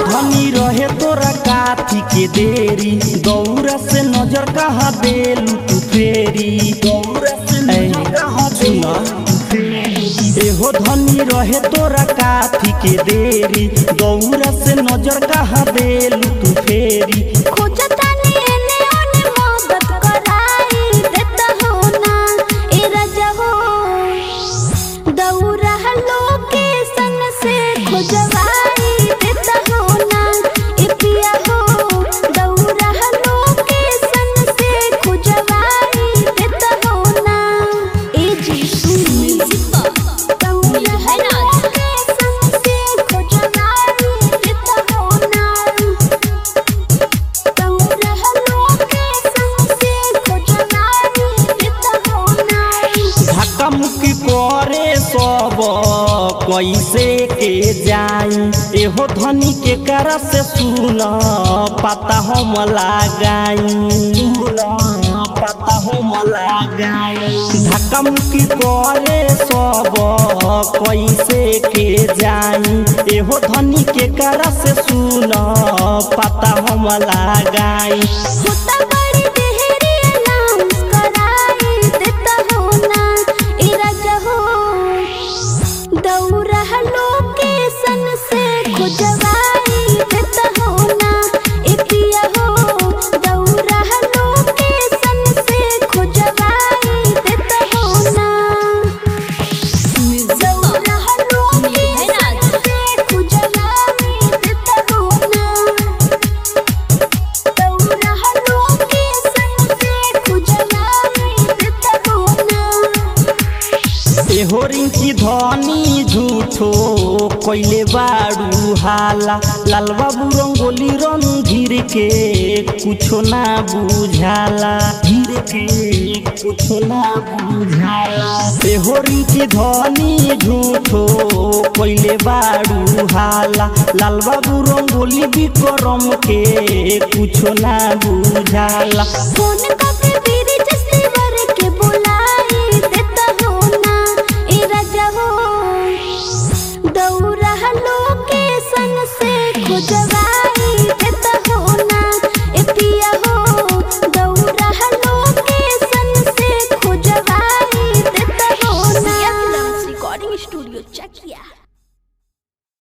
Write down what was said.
धनी रहे तोरा काथी के देरी दौरा से नजर कहाँ देलू तू फेरी दौरा से नजर कहाँ एहो धनी रहे तोरा काथी के देरी दौरा से नजर कहाँ देलू तू फेरी खोजतानी एने ओने मदद कराई देता हो ना ए राजा हो दौरा लोकेशन से खोजवाई देता हो ना ए पिया हो दौरा लोकेशन से खोजवाई देता हो ना ए जी सुनी दौरा लोकेशन से खोजवाई देता हो ना धक्का मुक्की करे सब कैसे के जाई एहो धनी के करा से सुन पता हम लगाई पता हम लगाई धक्का मुक्की करे सब कैसे के जाई एहो धनी के करा से सुन पता हम लगाई होता बड़ी देहरी अनाउंस कराई देता हो ना ए राजा हो दौरा लोकेशन से खोजवाई देता हो ना ए पिया हो दौरा लोकेशन से खोजवाई देता हो ना दौरा लोकेशन से खोजवाई देता हो ना दौरा लोकेशन से खोजवाई देता हो ना एहो रिंकी धनी झूठो कोइले बाड़ू हाला लाल बाबू रंगोली रणधीर के कुछो ना बुझाला धीर के कुछो ना बुझाला एहो रिंकी धनी झूठो कोइले बाड़ू हाला लाल बाबू रंगोली विक्रम के कुछो ना बुझाला फोन करके बीरी जस्ती वर के बुलाई देता हो ना ए राजा हो दौरा लोकेशन से खोजवाई देता हो ना ए पिया हो दौरा लोकेशन से खोजवाई देता हो ना रिकॉर्डिंग स्टूडियो चेक किया